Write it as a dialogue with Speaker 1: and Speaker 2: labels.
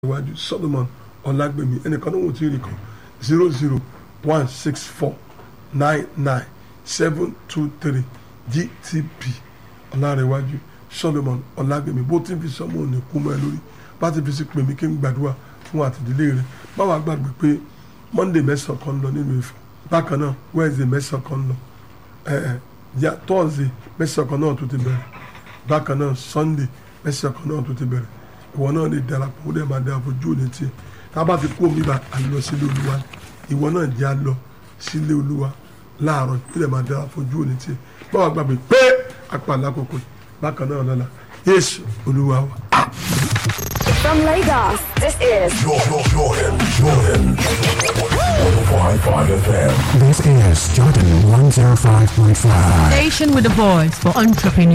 Speaker 1: iwájú solomon ọlágbèmí ẹnìkan náà wò tí ì rí kan zero zero one six four nine nine seven two three gtp ọlárẹ̀wájú solomon ọlágbèmí bó ti ń fi sọmọ òní kú mọ́ ẹ lórí bá ti fi sí pè mí kí n gbàdúrà fún àtìdílé rẹ báwa gbàgbé pé monday mẹ́sàn-án kan lọ nínú ìfọ̀ bákan náà wednesday mẹ́sàn-án kan lọ ẹ̀ ẹ̀ thursday mẹ́sàn-án kan náà tó ti bẹ̀rẹ̀ bákan náà sunday mẹ́sàn-án kan náà tó ti bẹ̀rẹ̀ ìwọ náà lè darapọ̀ ó dẹ̀ máa dára fojú òní tiẹ̀ tá a bá ti kó mi bá a lọ sílé olúwa ìwọ náà jẹ́ a lọ sílé olúwa láàárọ̀ ó dẹ̀ máa dára fojú òní tiẹ̀ báwa gbàgbé pé apàlà kòkò bákan náà lọ́la yéésù olúwa wa.
Speaker 2: From Lagos, this is
Speaker 3: Jordan, Jordan, Jordan. 105.5 FM.
Speaker 4: This is Jordan 105.5.
Speaker 5: Station with a voice for entrepreneurs.